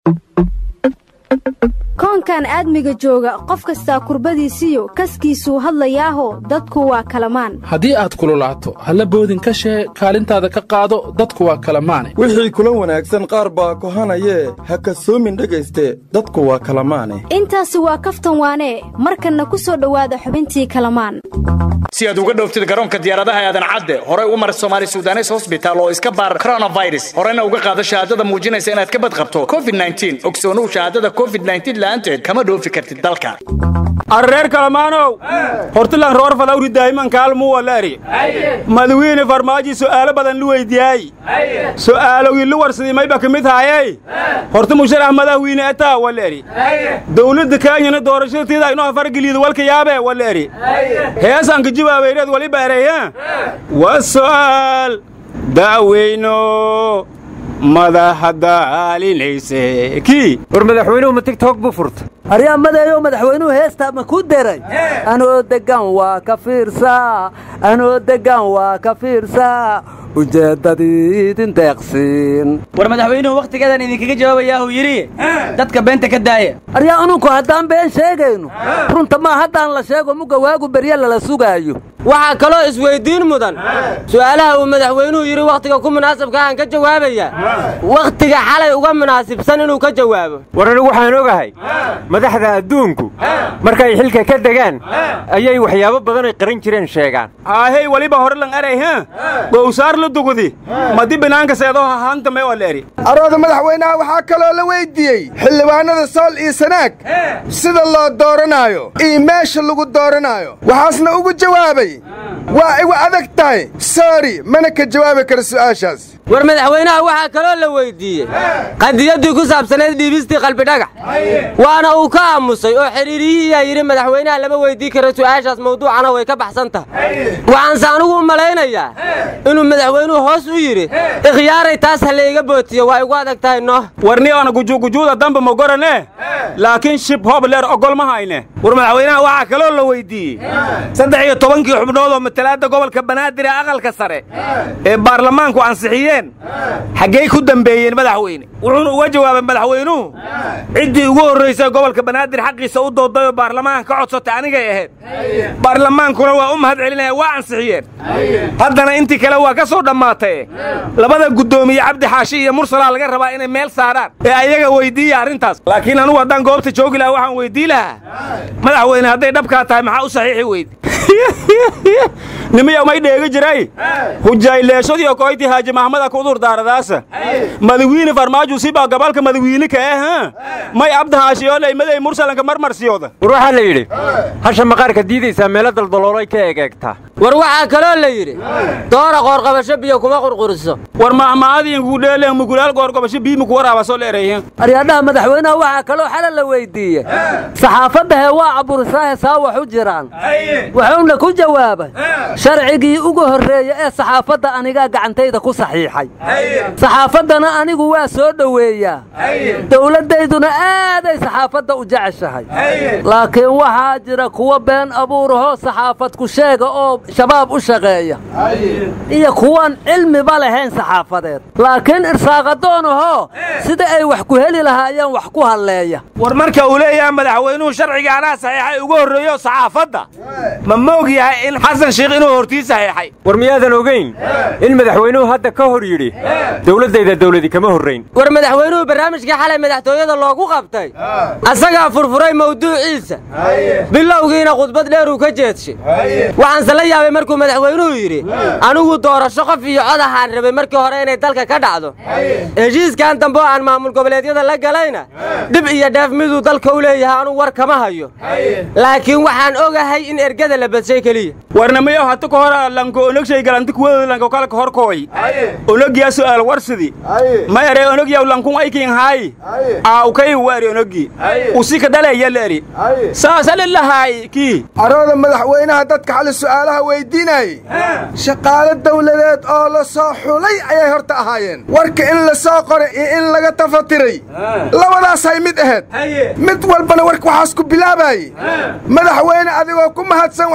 koonkan aadmiga jooga qof kastaa kurbadiisiyo kaskiisuu hadlayaaho dadku waa kalamaan haddii aad kululaato halla boodin ka shee kaalintaada ka qaado dadku waa kalamaane wixii kula wanaagsan qaar baa kohanayee ha kasoomin dhegayste dadku waa kalamaane intaasi waa kaftan waanee markanna ku soo dhowaada xubintii kalamaan si aad uga dhooftid garoonka diyaaradaha aadan cadde horey u mar somaali sudanes hosbitaal oo iska baar koronafirus horena uga qaado shahaadada muujinaysa inaad ka badqabto covid ogsoonuhu shahaadada covid la'aanteed kama dhoofi kartid dalka arreer kalamaanow hortilan roor falawri daa'iman kaalmuu walaari madawiine farmaaji su'aalo badan lu weydiyaay su'aalowgii lu warsadii mayba ka mid haayey horti musharax madaxwiine etaa walaeri dawladda kenyana doorashadatiida inoo fargeliida walka yaabe walaeri heesanka jibaabayreed waliba ereyha wa su'aal da'weyno madaxa daalinayse kii war madaxweynuhu ma tigtog buu furta aryaa madeeyo madaxweynuhu heestaa ma ku deray anoo deggan waa ka fiirsaa anoo deggan waa ka fiirsaa ujeeddadiidin deeqsiin war madaxweynuhu wakhtigeedan idinkaga jawaabayaahuu yidhi dadka beenta ka daaya aryaa anunku haddaan been sheegayno runta maa haddaan la sheego mugga waagu berye lala sugaayo waxaa kaloo isweyddiin mudan su'aalaha uu madaxweynuhu yidhi wakhtiga ku munaasabka aan ka jawaabaya wakhtiga xalay uga munaasibsan inuu ka jawaabo war anigu waxaan ogahay madaxda adduunku markay xilka ka degaan ayay waxyaabo badanay qaran jireen sheegaan aahey weliba hore lan eray ha gowsaar la dugudi madi binaanka seedoo hahaanta mee waleeri arooda madaxweynaha waxaa kaloo la weyddiiyey xildhibaanada sool iyo sanaag sida loo dooranaayo iyo meesha lagu dooranaayo waxaasna ugu jawaabay waa igu adag tahay soori mana ka jawaabi kara su'aashaas war madaxweynaha waxaa kaloo la weyddiiyey qadiyaddii ku saabsanayd dhiibistii qalbidhagax waana uu ka aamusay oo xidhiiriyihiyaa yidhi madaxweynaha lama weyddiin karo su'aashaas mawduucana way ka baxsan tahay waxaanse anugu u malaynayaa inuu madaxweynuhu hoos u yidhi ikhyaaray taas ha layga bootiyo waa igu adag tahay nooh warni oona gujuugujuuda damba ma gorane laakiin shib hoob leer ogol ma hayne war madaxweynaha waxaa kaloo la weyddiiyey saddex iyo tobankii xubnood oo matalaadda gobolka banaadir ee aqalka sare ee baarlamaanku ansixiyeen xaggey ku dembeeyeen madaxweyne wuxuuna uga jawaabay madaxweynuhu ciddii ugu horraysay gobolka banaadir xaqiisa u dooday oo baarlamaanka ka codsatay anigay ahayd baarlamaankuna waa u mahad celinaya waa ansixiyeen haddana intii kale waa ka soo dhammaatay labada guddoomiye cabdi xaashi iyo mursalaa laga rabaa inay meel saaraan ee ayaga weyddiiya arrintaas laakiin anugu haddaan goobta joogi lahaa waxaan weydii lahaa madaxweyne hadday dhabkaa tahay maxaa u saxiixi weyde nimiya may dheegi jiray hujayleeshadiyo koyti haaji mahmada kudur daaradaasa madawiine farmaaju sibaa gabalka madawiine ka ah may abdahaashiyooley maday mursalanka marmarsiyooda war waxaa la yidhi hasha maqaarka diidaysaa meelo daldaloolay ka egeegtaa war waxaa kaloo la yidhi doora qoorqabasho biyo kuma qurquriso war mahmaadiinku dheelen mugulaal qoorqabasho bii muku waraabaasoo leerayhin aryaadhaha madaxweynaha waxaa kaloo xala la weyddiiyey saxaafadda hee waa caburisaahe saa wax u jiraan wuxuuna ku jawaabay sharcigii ugu horreeye ee saxaafadda anigaa gacantayda ku saxiixay saxaafaddana anigu waa soo dhoweeyaa dawladdayduna aaday saxaafadda u jeceshahay laakiin waxaa jira kuwa been abuurahoo saxaafad ku sheega oo shabaab u shaqeeya iyo kuwaan cilmiba lahayn saxaafadeed laakiin irsaaqadoonahoo sida ay wax ku heli lahaayeen wax ku halleeya war marka uu leeyahay madaxweynuhu sharciga anaa saxiixay ugu horreeyo saxaafadda ma moog yahay in xasan sheikh inuu hortii saxiixay war miyaadan ogayn in madaxweynuhu hadda ka hor yidhi dawladdayda dawladi kama horrayn war madaxweynuhu barnaamijkii xalay madaxtooyada loogu qabtay asagaa furfuray mawduuciisa bilowgiina khudbad dheer uu ka jeedshay waxaanse la yaabay markuu madaxweynuhu yidhi anigu doorasho qof iyo cod ahaan rabay markii hore inay dalka ka dhacdo heshiiskan dambe oo aan maamul goboleedyada la galayna dhib iyo dheef miduu dalka u leeyahay anugu war kama hayo laakiin waxaan ogahay in ergada la badshay keliya warnamayo hata ka hor lanko onogshay galanti kuwada lanko kala ka hor kooy onogyaa su'aal warsidi ma ere onogyaw lankun aykin haay aaw kay waari onogi usika dhaleeya leeri saasa lilahaay kii arooda madaxweynaha dadka xali su'aalaha weyddiinayey shaqaalo dawladeed oo la soo xulay ayay horta ahaayeen warka in la soo qoray iyo in laga tafatiray labadaasay mid ahayd mid walbana warka waxaas ku bilaabaayey madaxweyne adigoo ku mahadsan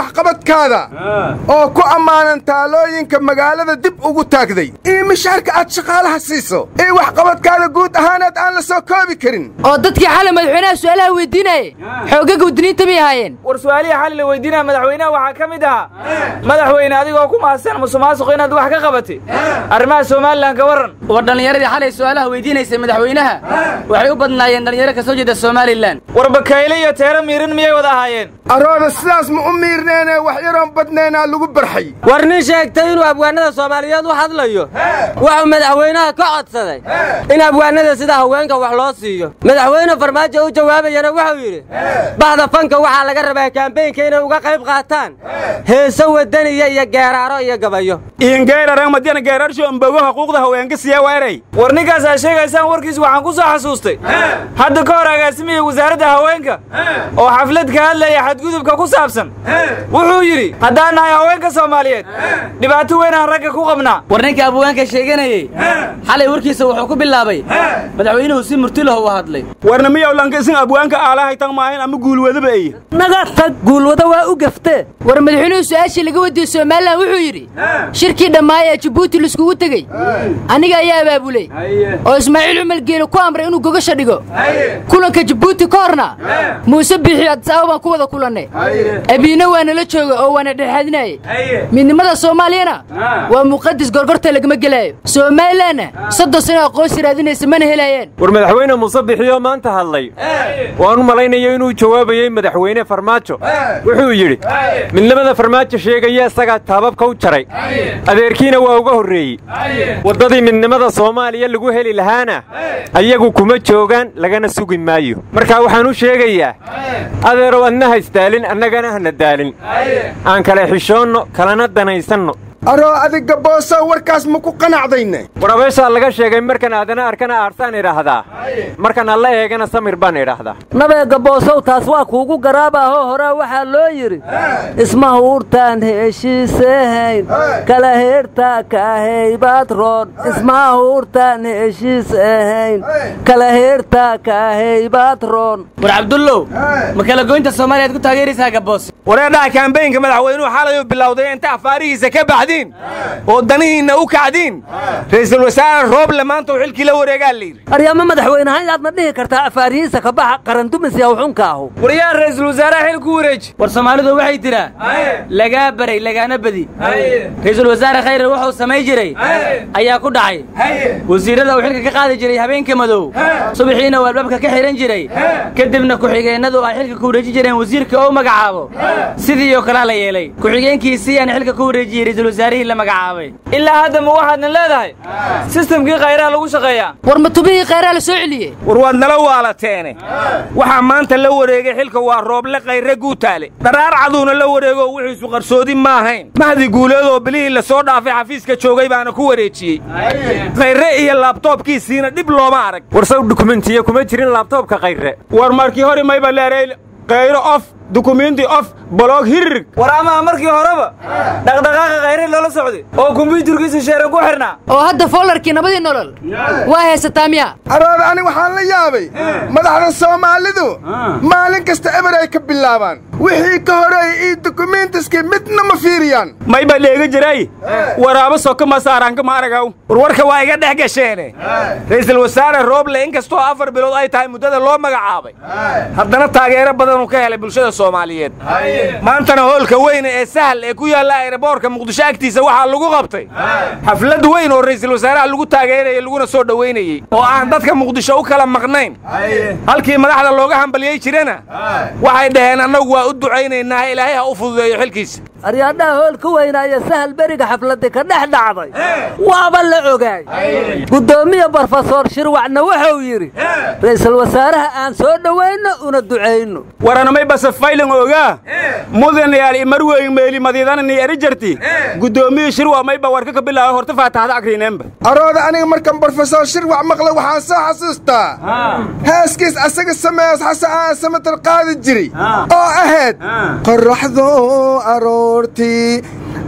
waxqabadkaada oo ku ammaanan taalooyinka magaalada dib ugu taagday iyo mishaarka aad shaqaalaha siiso iyo waxqabadkaada guud ahaaneed aan la soo koobi karin oo dadkii xalay madaxweynaha su'aalaha weydiinayay xoogga gudniinta may ahaayeen war su'aalihii xalay la weydiinaya madaxweynaha waxaa ka mid ahaa madaxweyne adigoo ku mahadsan musuqmaasuq inaad wax ka qabatay arrimaha somalilan ka warran war dhallinyaradii xalay su'aalaha weydiinaysay madaxweynaha waxay u badnaayeen dhallinyaro ka soo jeeda somalilan war bakayle iyo teero miirin miyay wada ahaayeen arooda sidaas ma u miirneene wax yaroon badnaynaa lagu barxay war nin sheegtay inuu abwaanada soomaaliyeed u hadlayo wuxuu madaxweynaha ka codsaday in abwaanada sida haweenka wax loo siiyo madaxweyne farmaajo u jawaabayana wuxuu yidhi bahda fanka waxaa laga rabaa kaambeynka inay uga qayb qaataan heeso wadaniya iyo geeraaro iyo gabayo ingeerarang madiana geerarsho ambogo xuquuqda haweenka siya weeray war ninkaasaa sheegaysaan warkiis waxaan ku soo xasuustay hadda ka hor agaasimihii wasaaradda haweenka oo xaflad ka hadlaya xadgudubka ku saabsan wuxuu yidhi haddaan nahay haweenka soomaaliyeed dhibaato weyn aan ragga ku qabnaa war ninka abwaanka sheeganayey xalay warkiisa wuxuu ku bilaabay madaxweynuhu si murtilah u hadlay warna miyaw lanka isin abwaanka aalahay tan maahin ama guulwadaba eye naga tag guulwada waa u gaftee war madaxweynuhu su'aashii laga wadiye somalilan wuxuu yidhi shirkii dhammaay ee jabuuti laiskugu tegey aniga ayaa abaabulay oo ismaaciil cumar geele ku amray inuu gogasha dhigo kulanka jabuuti ka horna muuse biixi adisababa baan ku wada kulannay abiina waa nala jooga oo waana dhexaadinayay midnimada soomaaliyana waa muqadis gorgorta lagama gelaayo somalilanna soddon sano aqoonsi raadinaysa mana helaayeen war madaxweyne muuse bixiyo maanta hadlay waan u malaynayo inuu jawaabayey madaxweyne farmaajo wuxuu yidhi midnimada farmaajo sheegaya isagaa taababka u jaray adeerkiina waa uga horreeyey waddadii midnimada soomaaliya lagu heli lahaana ayagu kuma joogaan lagana sugi maayo markaa waxaan u sheegayaa adeerow adna haysdaalin annagana hana daalin aan kale xishoonno kalena danaysanno aroo adiga boosow warkaas ma ku qanacdayne war abeeshaa laga sheegay markan aadana arkana aarsaan idhaahdaa markan alla eegana samir baan idhaahdaa nabeega boosow taas waa kuugu garaabahoo horaa waxaa loo yidhi isma huurtaan heshiisehayn kala heertaa kaahaybaad roon isma huurtaan heshiisahayn kala heertaa kaahaybaad roon war cabdullow ma kala goynta soomaaliyaad ku taageeraysaa gaboos wareedhaha kaambeynka madaxweynuhu xalayuu bilowday inta afaarihiisa ka baxdiin oo danihiinna u kacdiin ra'iisul wasaare rooble maanta uu xilkii la wareegaa layidhi aryaama madaxweynahaan yaad ma dhihi kartaa afaarihiisa ka baxa qarandumis yaw xunka ahu war yaa ra'iisul wasaaraha xil ku wareeji war soomaalidu waxay tiraa lagaa baray lagaana badi ra'iisul wasaare khayre wuxuu samay jiray ayaa ku dhacay wasiirrada uu xilka ka qaadi jiray habeenka madow subaxiina uu albaabka ka xidhan jiray kadibna ku-xigeennadu ay xilka ku wareeji jireen wasiirka oo magacaabo sidii oo kalea la yeelay ku-xigeenkiisii aan xilka ku wareejiyey ra'iisul wasaarihii la magacaabay ilaa hadda ma waxaadna leedahay sistamkii khayraha lagu shaqeeyaa war matubihii khayraha la soo celiyey war waad nala waalateene waxaa maanta la wareegay xilka waa rooble khayre guutaale dharaar caduuna la wareegoo wixiisu qarsoodi ma ahayn mahdi guuleedoo bilihii la soo dhaafay xafiiska joogay baana ku wareejiyey khayre iyo laabtoobkiisiina dhib looma arag war saw dukumentiya kuma jirin laabtoobka khayre war markii hore mayba leeray khayro of dukumenti of boloog hirig war amaa markii horeba dhaqdhaqaaqa khayre loola socday oo kumbiyuutarkiisa sheeran ku xidhnaa oo hadda foolarkii nabadii nolol waa haysataa miya arooda ani waxaan la yaabay madaxda soomaalidu maalin kasta eber ay ka bilaabaan wixii ka horeeyey iyo dukumentiskii midna ma fiiriyaan mayba dheega jiray waraabo soka ma saaraanka ma aragaw warwarka waa iga dhex gasheene ra'iisul wasaare rooble inkastoo afar bilood ay tahay muddada loo magacaabay haddana taageero badanuu ka helay bulshada soomaaliyeed maantana hoolka weyne ee sahal ee ku yaalla ayraboorka muqdisho agtiisa waxaa lagu qabtay xaflad weyn oo ra'iisul wasaaraha lagu taageerayay laguna soo dhowaynayey oo aan dadka muqdisho u kala maqnayn halkii madaxda looga hambaliyey jirana waxay dhaheen annagu waa u ducaynaynaa ilaahay ha u fududeeyo xilkiisa aryaadhaha hool ka weynaaya sahal beriga xafladda ka dhex dhacday waaba la ogaay guddoomiye brofesor shirwacna wuxuu yidhi ra'iisul wasaaraha aan soo dhowayno una ducayno waranamay base faylan ogaa mudanayaal imarweyn meeli madiidanani eri jarti guddoomiye shirwa mayba warka ka bilaaba horta faatahada akrineenba arooda aniga markan brofesor shirwac maqla waxaan soo xasuustaa heeskiis asaga sameeyas xase aan samatar qaadi jiray oo ahayd qoraxdo aroortii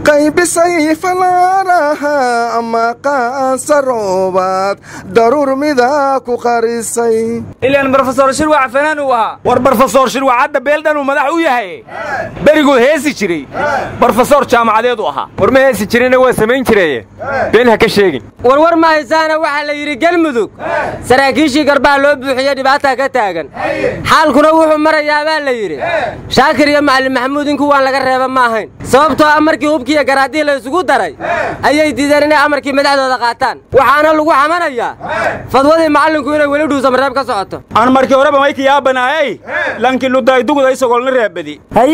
qaybisay falaaraha ama qaansa roobaad daruur midaa ku qarisay ilaan brofesor shirwac fanaan uu ahaa war brofesor shirwac hadda beeldhan uu madax u yahay beriguu heesi jiray brofesor jaamacadeed u ahaa war ma heesi jirina waa samayn jireye been ha ka sheegin warwar ma haysaana waxaa la yidhi gelmudug saraakiishii garbaha loo buuxiye dhibaataa ka taagan xaalkuna wuxuu marayaa baa la yidhi shaakir iyo macalin maxamuud in kuwaan laga reeba ma ahayn sababtoo ah markii hubkiiyo garaadii la isugu daray ayay diideen inay amarkii madaxdooda qaataan waxaana lagu xamanayaa fadwadii macallinku inay weli dhuusamareeb ka socoto aan markii horeba mayka yaabanaayay lankii ludayduguda isagolna reebadi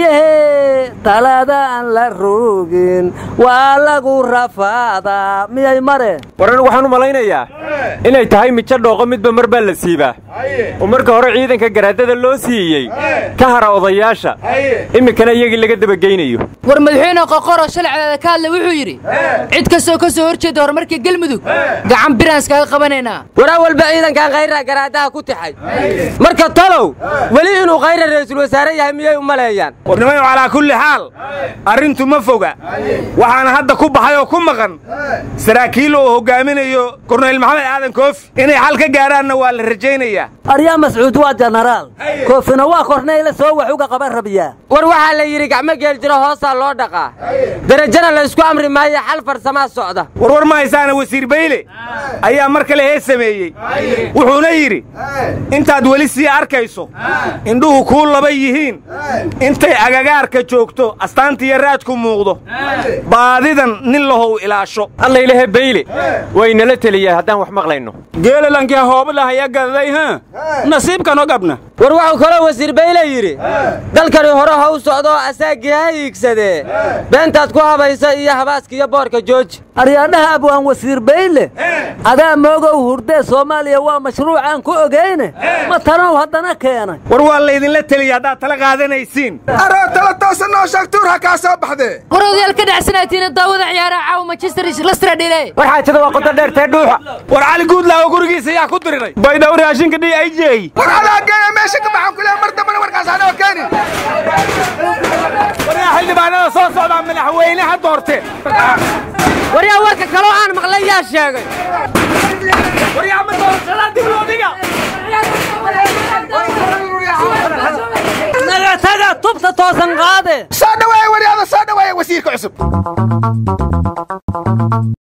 hayehe taladaan la rogin waa lagu rafaadaa miyay mareen war anigu waxaan u malaynayaa inay tahay mijo dhooqo midba mar baa la siibaa oo marka hore ciidanka garaadada loo siiyey ka hara odayaasha iminkana iyagii laga dabageynayo war madaxweyne qoqoroo shalacdeeda ka hadlay wuxuu yidhi cid kastoo ka soo hor jeeda horumarka gelmudug gacan biraan iskaga qabanaynaa waraa walba ciidankan khayra garaadaha ku tixay marka talow weli inuu khayra ra'iisul wasaare yahay miyay u maleeyaan warnimayo calaa kulli xaal arrintu ma foga waxaana hadda ku baxay oo ku maqan saraakiil oo hoggaaminayo korneyl maxamed aadan koofi inay xal ka gaaraanna waa la rajaynayaa aryaa mascuud waa jenaraal koofina waa korneyle soo wax uga qaban rabiyaa war waxaa la yidhi gacmo geel jiro hoosaa loo dhaqaa derajana la ysku amri maayo xal farsamaa socda warwar ma haysaana wasiir bayle ayaa mar kale hees sameeyey wuxuuna yidhi intaad weli sii arkayso indhuhu kuu laba yihiin intay agagaarka joogto astaantiiyo raadku muuqdo baadidan nin lahow ilaasho allaylehe bayle waynala teliyaa haddaan wax maqlayno geelalankii hoobadahaya gadaday ha nasiibkanoo gabna war wuxuu kaloo wasiir bayle yidhi dalkani hore ha u socdo oo asaagii ha hiigsadee beentaad ku habaysa iyo habaaska iyo boorka jooji aryaadhaha abwaan wasiir bayle adaa moogow hurdee soomaaliya waa mashruucaan ku ogeyne ma tanow haddana keenay war waa laydinla teliya haddaad tala qaadanaysiin aroo tala toosa noo sheeg tuur ha kaa soo baxdee war odayaal ka dhacsanaatiin daawada ciyaaraha caawa manchester lastra dhile war xaajada waa qodo dheertee dhuuxa war cali guudlaawo gurigiisa yaa ku diriray baydhaw raashinka dhi ay jeey war adaa geeya meesha ka baxan kuleha mar dambana warkaas anoo keenin waryaa xildhibaanada soo socdaa madaxweynaha doorte waryaa warka kaloo aan maqlay yaa sheegay waryaa ma doorashada dib loo dhiga naga taga tubta toosan qaade soo dhaweeya waryaada soo dhaweeya wasiirka cusub